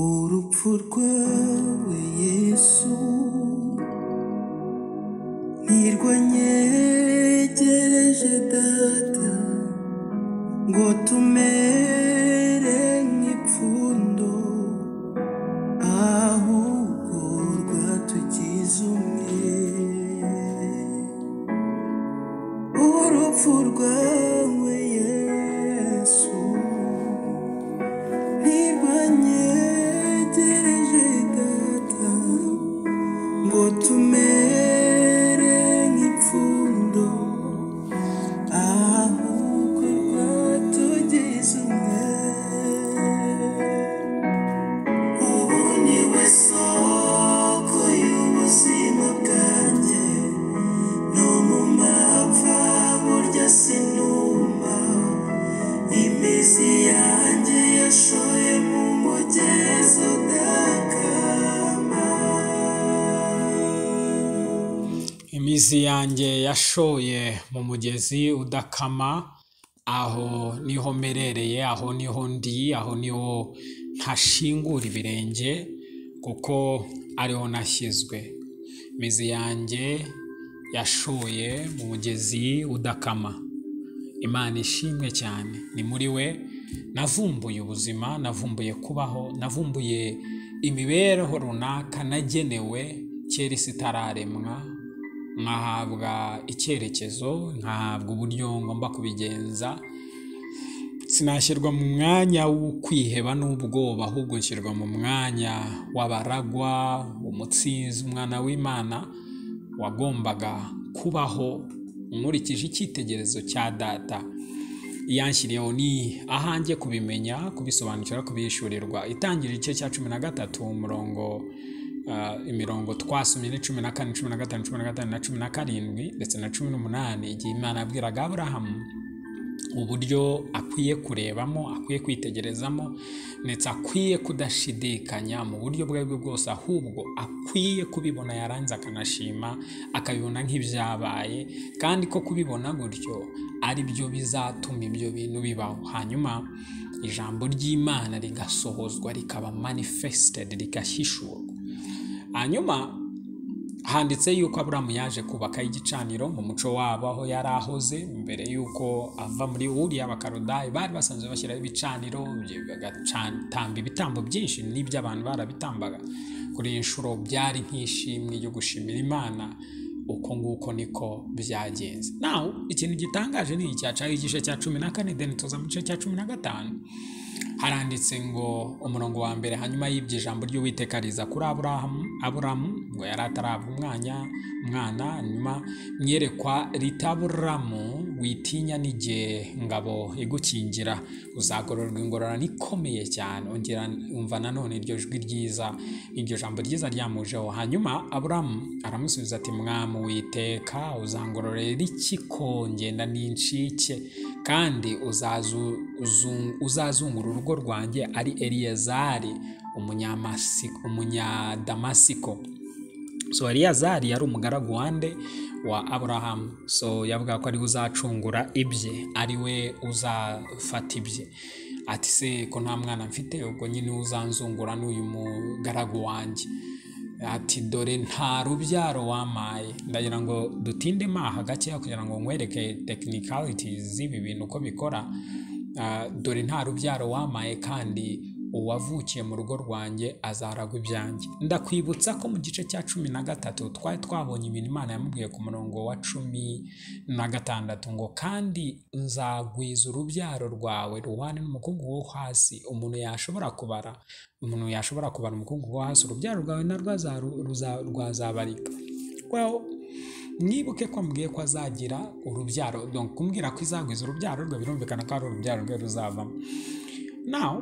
urupfu rwawe yesu ntirwanyegereje data ngo tumere nk'ipfundo ahubwo rwatugize umwe urupfu rwawe yesu ntirwanyegereje data ngo tumere nk'ipfundo ahubwo rwatugize umwe ubu ni we soko y'ubuzima bwanjye no mu mapfa burya sinuma imizi yanjye yashoye mu mugezi udakama imizi yanjye yashoye mu mugezi udakama aho niho mperereye aho niho ndi aho niho ntashingura ibirenge kuko ariho nashyizwe imizi yanjye yashoye mu mugezi udakama imana ishimwe cyane ni muri we navumbuye ubuzima navumbuye kubaho navumbuye imibereho runaka nagenewe kera isi itararemwa nkahabwa icyerekezo nkahabwa uburyo ngomba kubigenza sinashyirwa mu mwanya wo kwiheba n'ubwoba ahubwo nshyirwa mu mwanya w'abaragwa umutsinzi umwana w'imana wagombaga kubaho nkurikije icyitegererezo cya data iyanshyiriyeho ni ahanjye kubimenya kubisobanukira kubishyurirwa itangira igice cya cumi na gatatu umurongo ah, imirongo twasomye ni cumi na kane cumi na gatanu cumi na gatanu na cumi na karindwi ndetse na cumi n'umunani igihe imana yabwiraga aburahamu uburyo akwiye kurebamo akwiye kwitegerezamo ndetse akwiye kudashidikanya mu buryo ubwo aribwo bwose ahubwo akwiye kubibona yaranze akanashima akabibona nk'ibyabaye kandi ko kubibona gutyo ari byo bizatuma ibyo bintu bibaho hanyuma ijambo ry'imana rigasohozwa rikaba manifested rigahishurwa hanyuma handitse yuko aburamu yaje kubaka igicaniro mu muco wabo aho yari ahoze mbere y'uko ava muri uriya bakarodayi bari basanzwe bashyiraho ibicaniro ibyo bigatamba ibitambo byinshi n'iby'abantu barabitambaga kuri iyi nshuro byari nk'ishimwe ryo gushimira imana uko nguko niko byagenze nawe ikintu gitangaje ni icya igice cya cumi na kane deni tuza mu gice cya cumi na gatanu haranditse ngo umurongo wa mbere hanyuma y'ibyo ijambo ry'uwiteka riza kuri aburahamu aburamu ngo yari atarabwa umwanya umwana hanyuma mwerekwa ritaburamu witinya n'igihe ngabo igukingira uzagororwa ingororano ikomeye cyane ongera umva nanone iryo jwi ryiza iryo jambo ryiza ryamujeho hanyuma aburamu aramusubiza ati mwamu witeka uzangororera iki ko ngenda n'inshike kandi uzazu- uzung- uzazungura urugo rwanjye ari eliyazari umunyamasi- umunyadamasiko so eliyazari yari umugaragu wande wa aburahamu so yavuga ko ariwe uzacungura ibye ariwe uzafata ibye ati se ko nta mwana mfite ubwo nyine uzanzungura n'uyu mugaragu wanjye ati dore nta rubyaro wamaye ndagira ngo dutinde maha gakeya kugira ngo nkwereke technicalities z'ibi bintu uko bikora Ah, dore nta rubyaro wamaye kandi uwavukiye mu rugo rwanjye azaragwa ibyanjye ndakwibutsa ko mu gice cya cumi na gatatu twari twabonye ibintu imana yamubwiye ku murongo wa cumi na gatandatu ngo kandi nzagwiza urubyaro rwawe ruhwane n'umukungu wo hasi umuntu yashobora kubara umuntu yashobora kubara umukungu wo hasi urubyaro rwawe narwo azaru- ruza- rwazabarika well mwibuke ko ambwiye ko azagira urubyaro donc kumbwira ko izagwiza urubyaro rwe birumvikana ko ari urubyaro rwe ruzavamo nawe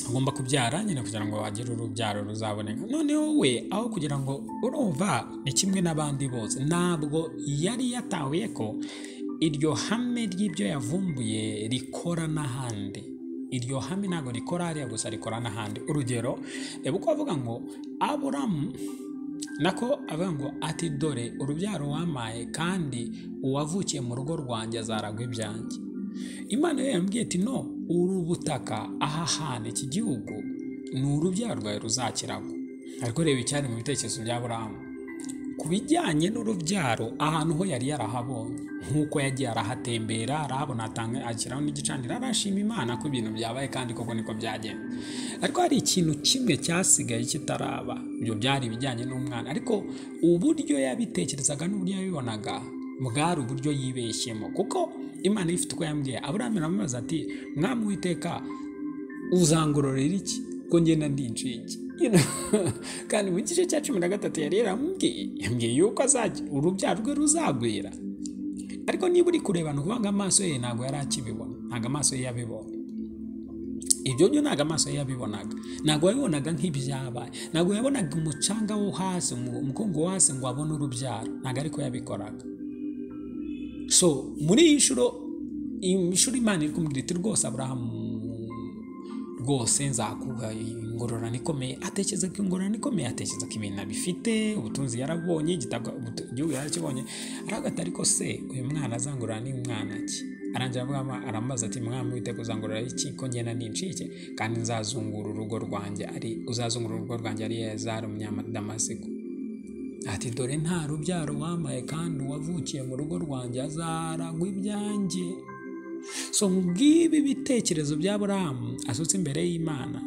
agomba kubyara nyine kugira ngo agire urubyaro ruzaboneka noneho we aho kugira ngo urumva ni kimwe n'abandi bose ntabwo yari yatahuye ko iryo hame ry'ibyo yavumbuye rikora n'ahandi iryo hame ntabwo rikora hariya gusa rikora n'ahandi urugero reba uko avuga ngo aburamu nako avuga ngo ati dore urubyaro wamaye kandi uwavukiye mu rugo rwanjye azaragwa ibyanjye imana yo yambwiye iti no uru butaka aha hantu iki gihugu ni urubyaro rwawe ruzakiragwa ariko reba icyari mu bitekerezo bya burahamu ku bijyanye n'urubyaro ahantu ho yari yarahabonye nk'uko yagiye arahatembera arahabona atanga ashyiraho n'igicaniro arashima imana ko ibintu byabaye kandi koko niko byagenda ariko hari ikintu kimwe cyasigaye kitaraba ibyo byari ibijyanye n'umwana ariko uburyo yabitekerezaga n'uburyo yabibonaga bwari uburyo yibeshyemo kuko imana ifite uko yambwiye aburahamu aramubaza ati mwami witeka uzangororera iki ko ngenda ndi inshinge You know? kandi mu gice cya cumi na gatatu yari yaramubwiye yambwiye yuko azajya urubyaro rwe ruzagwira ariko niba uri kureba ni ukuvuga ngo amaso ye ntabwo yari akibibona ntabwo amaso ye yabibonye ibyo byo ntabwo amaso ye yabibonaga ntabwo yabibonaga nk'ibyabaye ntabwo yabonaga umucanga wo hasi umu- umukungu wo hasi ngo abone urubyaro ntabwo ariko yabikoraga so muri iyi nshuro iyi nshuro imana iri kumubwira iti rwose aburahamu rwose nzakuha ingororano ikomeye atekereza ko ingororano ikomeye atekereza ko ibintu abifite ubutunzi yarabonye igitabwa ubutu- igihugu yarakibonye aragata ariko se uyu mwana azangorora ni mwana ki arangira avuga aramubaza ati mwami witeka uzangorora iki ko ngenda nincike kandi nzazungura urugo rwanjye ari uzazungura urugo rwanjye ari yazari umunyamadamasiko ati dore nta rubyaro wampaye kandi uwavukiye mu rugo rwanjye azaragwa ibyanjye so ng'ibi bitekerezo bya burahamu asutse imbere y'imana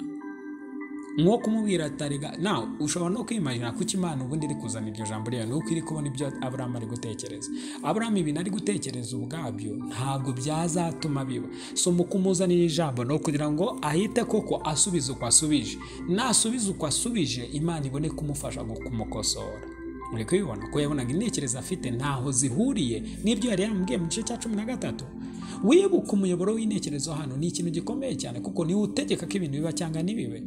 nko kumubwira atarega nawe ushobora no kwimajina kuko imana ubundi iri kuzana iryo jambo ryayo ni uko iri kubona ibyo aburahamu ari gutekereza aburahamu ibintu ari gutekereza ubwabyo ntabwo byazatuma biba so mu kumuzanira ijambo ni ukugira ngo ahite koko asubize uko asubije nasubize uko asubije imana ibone kumufasha gu- kumukosora muri kubibona ko yabonaga intekerezo afite ntaho zihuriye n'ibyo yari yaramubwiye mu gice cya cumi na gatatu wibuka umuyoboro w'intekerezo hano ni ikintu gikomeye cyane kuko niwe utegeka ko ibintu biba cyangwa ntibibe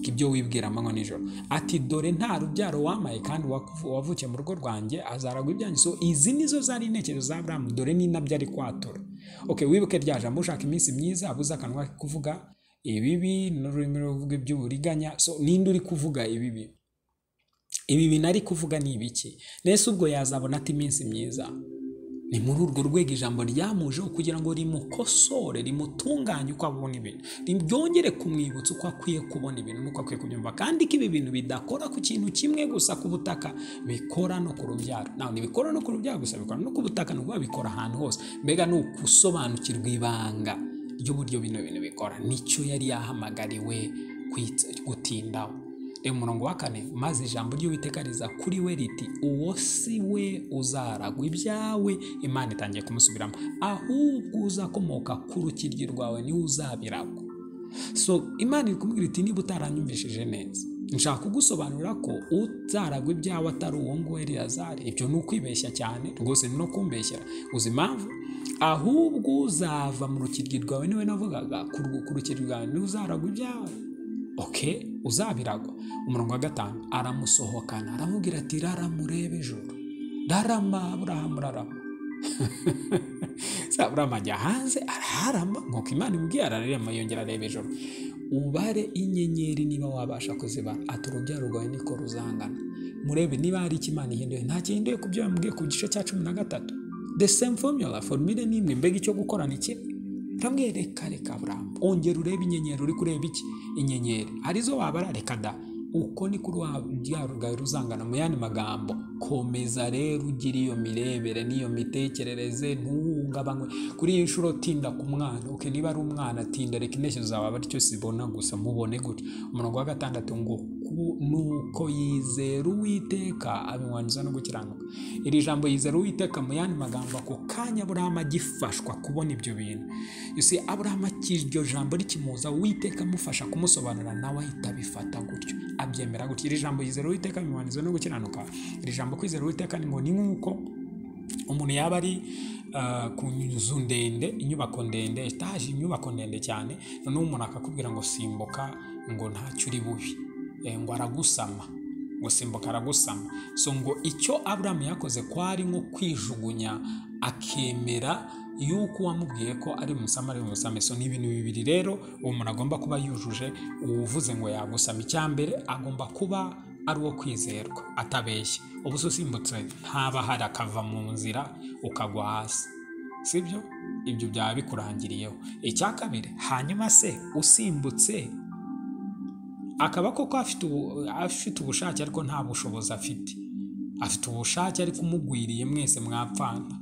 ibyo wibwira amanywa nijoro ati dore nta rubyaro wamaye kandi uwakuvu- uwavukiye mu rugo rwanjye azaragwa ibyanyu so izi nizo zari intekerezo za aburahamu dore ni nabyo ari kwatura okay, wibuke rya jambo ushaka iminsi myiza abuze akanwa ke kuvuga ibibi n'ururimi ruvuga iby'uburiganya so ninde uri kuvuga ibibi ibi bintu ari kuvuga ni ibiki mbese ubwo yazabona ati iminsi myiza ni muri urwo rwego ijambo ryamujeho kugira ngo rimukosore rimutunganye uko abona ibintu ryongere kumwibutsa uko akwiye kubona ibintu n'uko akwiye kubyumva kandi ko ibi bintu bidakora ku kintu kimwe gusa ku butaka bikora no ku rubyaro nawe ntibikora no ku rubyaro gusa bikora no ku butaka ni ukuvuga bikora ahantu hose mbega ni ukusobanukirwa ibanga ry'uburyo bino bintu bikora nicyo yari yahamagariwe kwit- gutindaho reba umurongo wa kane maze ijambo ry'uwiteka riza kuri we riti uwo si we uzaragwa ibyawe imana itangiye kumusubiramo ahubwo uzakomoka ku rukiryi rwawe niwe uzabiragwa so imana iri kumubwira iti niba utaranyumvishije neza nshaka kugusobanurira ko uzaragwa ibyawe atari uwo nguwo eliyazari ibyo ni ukwibeshya cyane rwose ni no kumbeshyera uzi impamvu ahubwo uzava mu rukiryi rwawe niwe navugaga ku rwo- ku rukiryi rwawe niwe uzaragwa ibyawe oke uzabiragwa umurongo wa gatanu aramusohokana aramubwira ati rara murebe ijoro rarama aburahamu rarama se aburahamu ajya hanze araharama nk'uko imana imubwiye ararema yongera areba ijoro ubare inyenyeri niba wabasha kuzibara ati urubyaro rwawe niko ruzangana murebe niba hari icyo imana ihinduye nta gihinduye ku byo yamubwiye ku gice cya cumi na gatatu the same formula formule ni imwe mbega icyo gukora ni kimwe kamwe reka reka buramu ongera urebe inyenyeri uri kureba iki inyenyeri arizo wabara reka da uko ni kuri rwaro rwawe ruzangana mu yandi magambo komeza rero ugira iyo mirebere n'iyo mitekerereze ntuhungabanywe kuri iyi nshuro tinda ku mwana oke niba ari umwana tinda reka intekerezo zawe abe aricyo zibona gusa mubone gutya umurongo wa gatandatu ngo ku- nuko yizera uwiteka abimuhanyuza no gukiranuka iri jambo yizera uwiteka mu yandi magambo ako kanya aburahamu agifashwa kubona ibyo bintu ese aburahamu aki- iryo jambo rikimuza uwiteka amufasha kumusobanurira nawe ahita abifata gutyo abyemera gutyo iri jambo yizera uwiteka abimuhanyuza no gukiranuka iri jambo kwizera uwiteka ni ngo ni nk'uko umuntu yaba ari ah, ku nzu ndende inyubako ndende etaje inyubako ndende cyane noneho umuntu akakubwira ngo simbuka ngo ntacyo uri bubi Eh, ngo aragusama ngo simbuka aragusama so ngo icyo aburamu yakoze kwari nko kwijugunya akemera yuko uwamubwiye ko ari umusama ari umusame so ni ibintu bibiri rero uwo muntu agomba kuba yujuje uwuvuze ngo yagusama icyambere agomba kuba ari uwo kwizerwa atabeshya ubu se usimbutse ntaba hari akava mu nzira ukagwa hasi sibyo ibyo byaba bikurangiriyeho icya kabiri hanyuma se usimbutse akaba koko afite ubu- afite ubushake ariko nta bushobozi afite afite ubushake ariko umugwiriye mwese mwapfana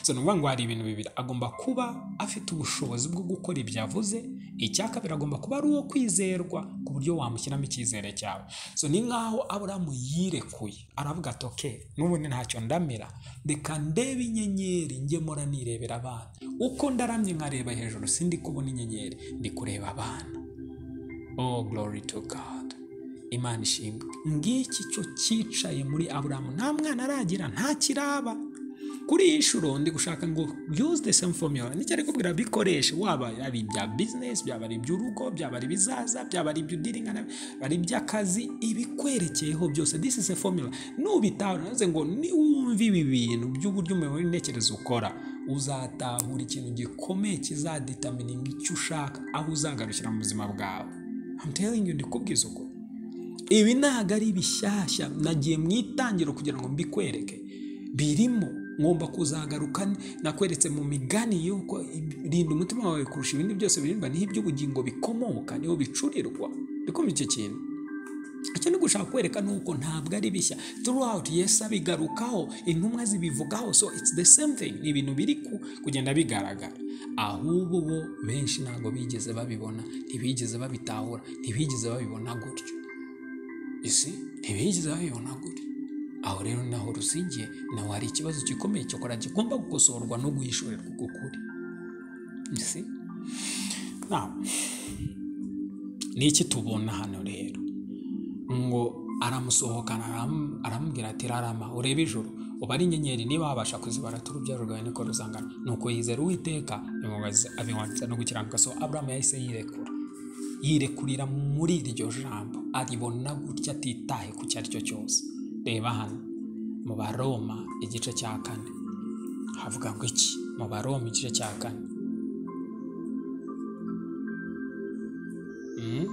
so ni ukuvuga ngo hari ibintu bibiri agomba kuba afite ubushobozi bwo gukora ibyo avuze icya kabiri agomba kuba ari uwo kwizerwa ku buryo wamushyiramo icyizere cyawe so ni nk'aho aburamu yirekuye aravuga ati oke n'ubundi ntacyo ndamira reka ndebe inyenyeri njye mpora nirebera abana uko ndaramye nkareba hejuru sindi kubona inyenyeri ndi kureba abana Oh glory to God. Imana ishimwe. Ngiki cyo cyicaye muri Aburahamu. Nta mwana aragira, nta kiraba. Kuri iyi nshuro ndi gushaka ngo use the same formula. Nicyo ari kubwira bikoreshe. Waba ari ibya business, byaba ari iby'urugo, byaba ari ibizaza, byaba ari iby'udiringa, ari iby'akazi, ibikwerekeyeho byose. This is a formula. Nubitahura, navuze ngo niwumva ibi bintu by'uburyo umuyoboro w'intekerezo ukora uzatahura ikintu gikomeye kizaditamininga icyo ushaka aho uzagarukira mu buzima bwawe I'm telling you ndikubwiza uko ibi ntabwo ari bishyashya nagiye mu itangiro kugira ngo mbikwereke birimo ngomba kuzagaruka nakweretse mu migani y'uko rinda umutima wawe kurusha ibindi byose birindwa niho iby'ubugingo bikomoka niho bicurirwa ndikumva icyo kintu icyo ni gushaka kwereka ni uko ntabwo ari bishya throughout yesu abigarukaho intumwa zibivugaho so it's the same thing ni ibintu biri ku- kugenda bigaragara ahubwo bo benshi ntabwo bigeze babibona ntibigeze babitahura ntibigeze babibona gutyo isi ntibigeze babibona gutyo aho rero naho rusigiye nawe hari ikibazo gikomeye cyo kora kigomba gukosorwa no guhishurirwa uko kuri isi ni iki tubona hano rero ngo aramusohokana aram- aramubwira ati rarama urebe ijoro ubare inyenyeri niba wabasha kuzibara turubyaro rwawe niko ruzangana nuko yizera uwiteka bimubaza abimwatsa no gukiranuka so aburamu yahise yirekura yirekurira muri iryo jambo aribona gutya atitaye ku icyo ari cyo cyose reba hano mu baroma igice cya kane havuga ngo iki mu baroma igice cya kane Mm?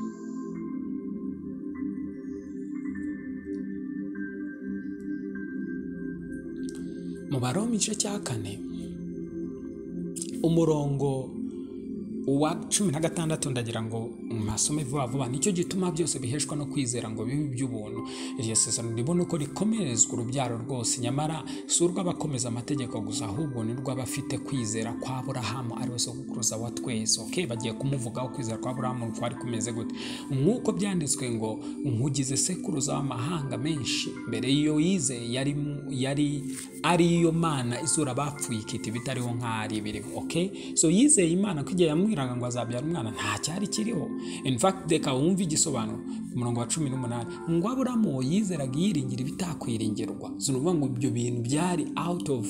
mu baroma igice cya kane umurongo uwa cumi na gatandatu ndagira ngo masome vuba vuba nicyo gituma byose biheshwa no kwizera ngo bibe iby'ubuntu iryo sezerano ribona uko rikomerezwa urubyaro rwose nyamara si urw'abakomeza amategeko gusa ahubwo ni rw'abafite kwizera kwa aburahamu ari we sokuruza wa twese okay? bagiye kumuvugaho kwizera kwa aburahamu kwari kumeze gute nk'uko byanditswe ngo nkugize sekuruza w'amahanga menshi mbere y'iyo yizeye yari, yari ariyo mana izura bapfuye ikita ibitariho nk'ari biriho okay? so yizeye imana ko igihe yamwiraga ngo azabyara umwana nta cyari kiriho in fact reka wumve igisobanuro ku murongo wa cumi n'umunani ngo aburamu yizeraga yiringira ibitakwiringirwa so ni ukuvuga ngo ibyo bintu byari out of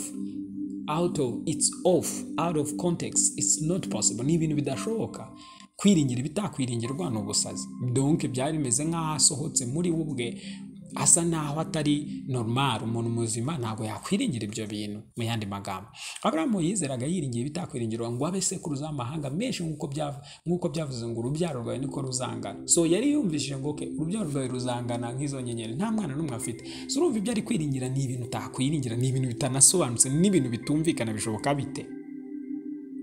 out of it's off out of context it's not possible ni ibintu bidashoboka kwiringira ibitakwiringirwa ni ubusazi donc byari bimeze nk'aho asohotse muri we ubwe asa naho atari normal umuntu muzima ntabwo yakwiringira ibyo bintu mu yandi magambo aburahamu yizeraga yiringiye ibitakwiringirwa ngo abe sekuruza w'amahanga menshi nk'uko byav- nk'uko byavuze ngo urubyaro rwawe niko ruzangana so yari yumvishije ngo okay, urubyaro rwawe ruzangana nk'izo nyenyeri nta mwana n'umwe afite so urumva ibyo ari kwiringira ni ibintu utakwiringira ni ibintu bitanasobanutse ni ibintu bitumvikana bishoboka bite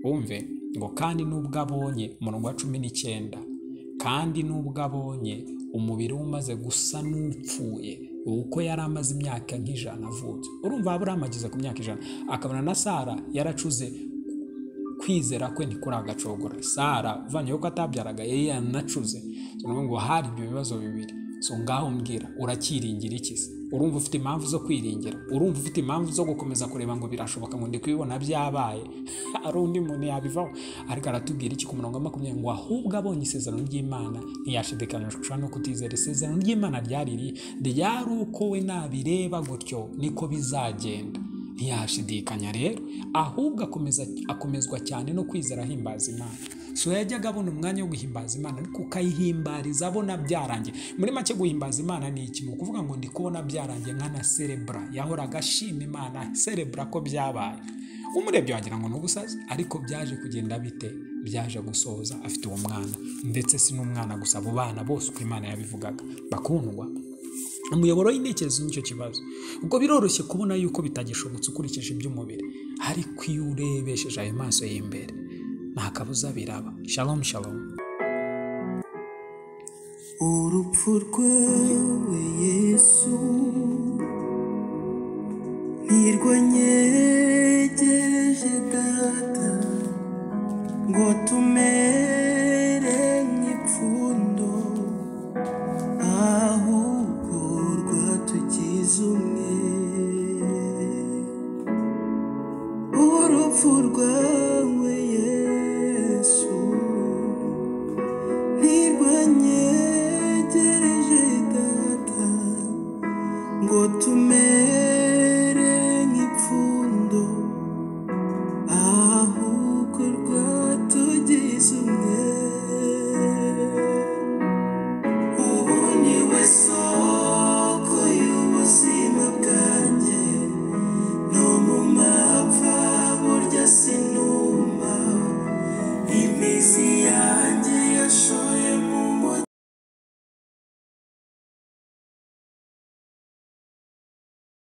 wumve ngo kandi nubwo abonye umurongo wa cumi n'icyenda kandi nubwo abonye umubiri we umaze gusa n'upfuye kuko yari amaze imyaka nk'ijana avutse urumva aburahamu ageze ku myaka ijana akabona na sara yaracuze kwizera kwe ntikuragacogora sara uvanyeho ko atabyaraga yari yanacuze So, ni ukuvuga ngo hari ibyo bibazo bibiri so ngaho mbwira uracyiringira iki se urumva ufite impamvu zo kwiringira urumva ufite impamvu zo gukomeza kureba ngo birashoboka ngo ndi kubibona byabaye ari undi muntu yabivaho ariko aratubwira iki ku murongo wa makumyabiri ngo ahubwo abonye isezerano ry'imana ntiyashidikanishwa no kutizera isezerano ry'imana ryari iri ryari uko we nabireba gutyo niko bizagenda ntiyashidikanya rero ahubwo akomeza akomezwa cyane no kwizera ahimbaza imana so yajyaga abona umwanya wo guhimbaza imana ariko ukayihimbariza abona byarangiye muri make guhimbaza imana ni iki ni ukuvuga ngo ndi kubona byarangiye nkana serebura yahoraga ashima imana serebura ko byabaye umurebye wagira ngo ni ubusazi ariko byaje kugenda bite byaje gusohoza afite uwo mwana ndetse si n'umwana gusa abo bana bose uko imana yabivugaga bakundwa umuyoboro w'intekerezo nicyo kibazo ubwo biroroshye kubona yuko bitagishobotse ukurikije iby'umubiri ariko iyo urebesheje ayo maso y'imbere nta kabuza biraba shalom shalom urupfu rwawe yesu nirwo nyegereje data ngo tumenye